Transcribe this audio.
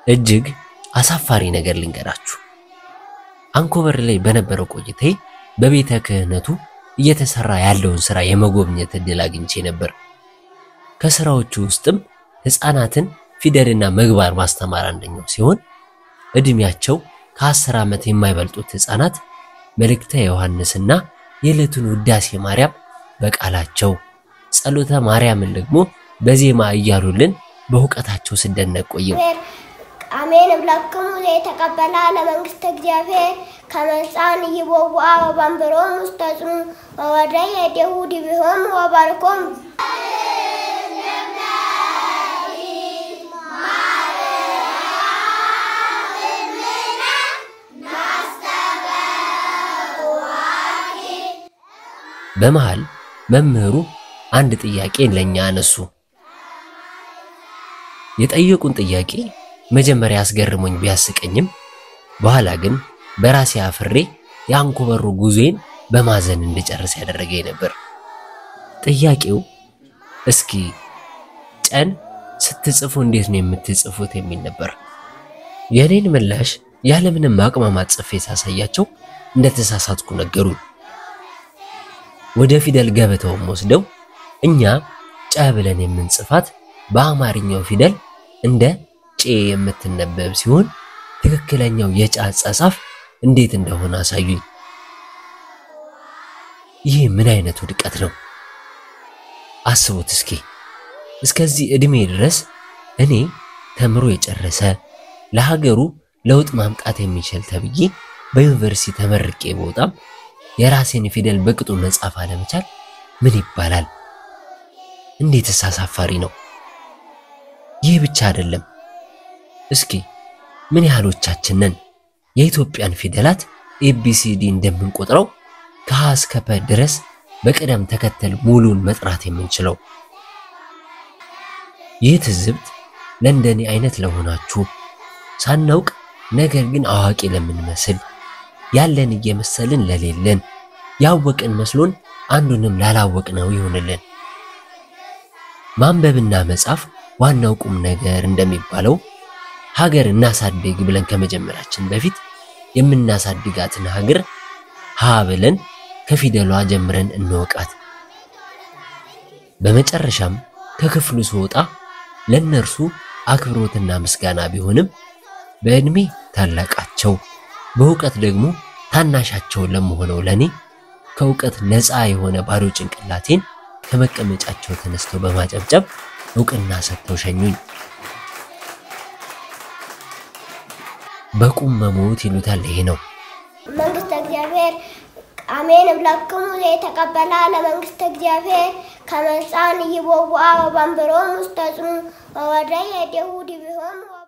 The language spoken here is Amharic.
እጅግ አሳፋሪ ነገር ልንገራችሁ። አንኮበር ላይ በነበረው ቆይታዬ በቤተ ክህነቱ እየተሰራ ያለውን ስራ የመጎብኘት እድል አግኝቼ ነበር። ከስራዎቹ ውስጥም ሕፃናትን ፊደልና ምግባር ማስተማር አንደኛው ሲሆን እድሜያቸው ከአስር ዓመት የማይበልጡት ሕፃናት መልእክተ ዮሐንስና የዕለቱን ውዳሴ ማርያም በቃላቸው ጸሎተ ማርያምን ደግሞ በዜማ እያሉልን በእውቀታቸው ስደነቅ ቆየው። አሜን እብለክሙ ዘይተቀበላ ለመንግስተ እግዚአብሔር ከመጻን ይቦዋ ወባንብሮም ውስተ ጽኑ ወወደ የዴሁ ዲቢሆም ወባርኮም በመሃል መምህሩ አንድ ጥያቄ ለኛ አነሱ። የጠየቁን ጥያቄ መጀመሪያ አስገርሞኝ ቢያስቀኝም በኋላ ግን በራሴ አፍሬ የአንኮበሩ ጉዞዬን በማዘን እንድጨርስ ያደረገኝ ነበር። ጥያቄው እስኪ ጨን ስትጽፉ እንዴት ነው የምትጽፉት የሚል ነበር። የኔን ምላሽ ያለምንም ማቅማማት ጽፌ ሳሳያቸው እንደተሳሳትኩ ነገሩኝ። ወደ ፊደል ገበታውም ወስደው እኛ ጨ ብለን የምንጽፋት በአማርኛው ፊደል እንደ ጬ የምትነበብ ሲሆን ትክክለኛው የጨ አጻጻፍ እንዴት እንደሆነ አሳዩኝ። ይህ ምን አይነት ውድቀት ነው? አስቡት እስኪ። እስከዚህ ዕድሜ ድረስ እኔ ተምሮ የጨረሰ ለሀገሩ ለውጥ ማምጣት የሚችል ተብዬ በዩኒቨርሲቲ ተመርቄ በወጣም የራሴን ፊደል በቅጡ መጻፍ አለመቻል ምን ይባላል? እንዴትስ አሳፋሪ ነው! ይህ ብቻ አይደለም። እስኪ ምን ያህሎቻችን ነን የኢትዮጵያን ፊደላት ኤቢሲዲ እንደምንቆጥረው ከሀ እስከ ፐ ድረስ በቅደም ተከተል ሙሉን መጥራት የምንችለው? ይህ ትዝብት ለእንደኔ አይነት ለሆናችሁ ሳናውቅ ነገር ግን አዋቂ ለምንመስል ያለን እየመሰልን ለሌለን ያወቅን መስሎን አንዱንም ላላወቅነው ይሆንልን። ማንበብና መጻፍ ዋናው ቁም ነገር እንደሚባለው ሀገር እናሳድግ ብለን ከመጀመራችን በፊት የምናሳድጋትን ሀገር ሀ ብለን ከፊደሏ ጀምረን እንወቃት። በመጨረሻም ከክፍሉ ስወጣ ለእነርሱ አክብሮትና ምስጋና ቢሆንም በዕድሜ ታላቃቸው በእውቀት ደግሞ ታናሻቸው ለመሆነው ለኔ ከእውቀት ነፃ የሆነ ባዶ ጭንቅላቴን ከመቀመጫቸው ተነስተው በማጨብጨብ እውቅና ሰጥተው ሸኙኝ። በቁም መሞት ይሉታል። ይሄ ነው መንግስተ እግዚአብሔር አሜን እብለክሙ ዘይተቀበላ ለመንግስተ እግዚአብሔር ከመጻን ይቦዋ ወባንብሮም ውስተ ጽኑ ወወደ የዴሁ ዲቢሆም